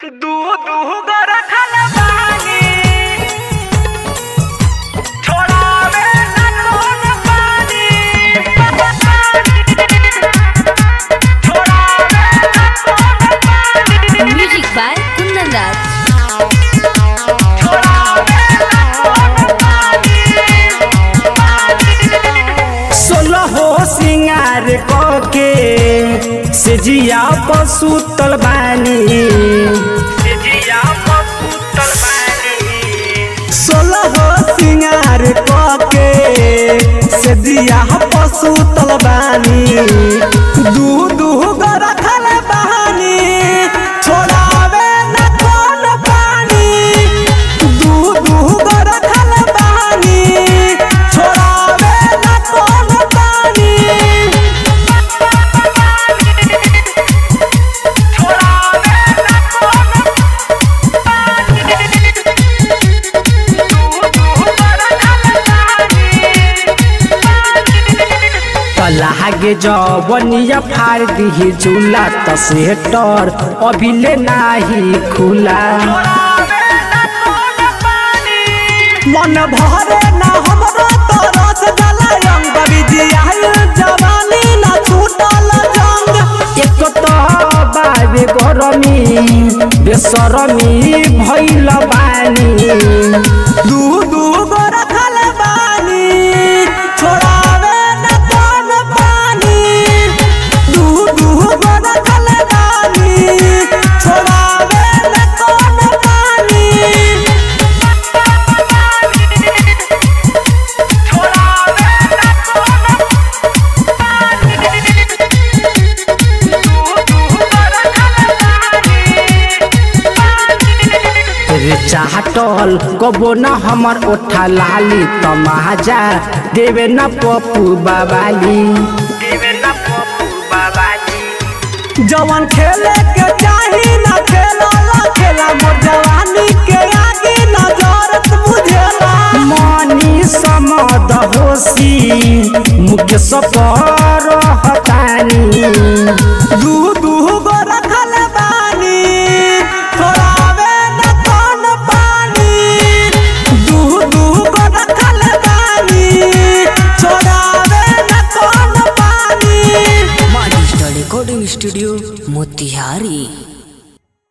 दू दू गो रखल बानी छोड़ावे ना कौन पानी छोड़ावे ना कौन पानी Music by Kundan Raj. छोड़ावे ना कौन पानी सोलहो सिंगार के से जिया पसुतल बानी जिया पसुतल बानी सोलहो सिंगार के से जिया पसुतल बानी दू दू गो रखल बानी छोड़ावे न कौन पानी दू दू गो रखल बानी छोड़ावे न कौन पानी छोड़ावे ना कौन लागे जवनिया फाड़ दिही झूला त सेटर अभिले नाही खुला मन भरे ना हमरो तरस गला रंग बिजियाल जवानी ना छूटल जंग एक तो बाबे गरमी बेसरमी भइल बानी दू दू गो रखल बानी छोड़ावे ना कौन पानी दू दू गो रखल बानी छोड़ावे ना कौन पानी रे चाहटल कबो न हमर ओठा लाली तमाजा देवे न पप्पू बाबाली जवन खेले के चाही न खेला खेला मोर जवानी के आगे न जरत बुझेला मनी समद होसी मुख्य सपर हतानी दू दू गो रखल बानी छोड़ावे न कौन पानी दू दू गो रखल बानी छोड़ावे न कौन पानी Modern Digital Recording Studio, Motihari.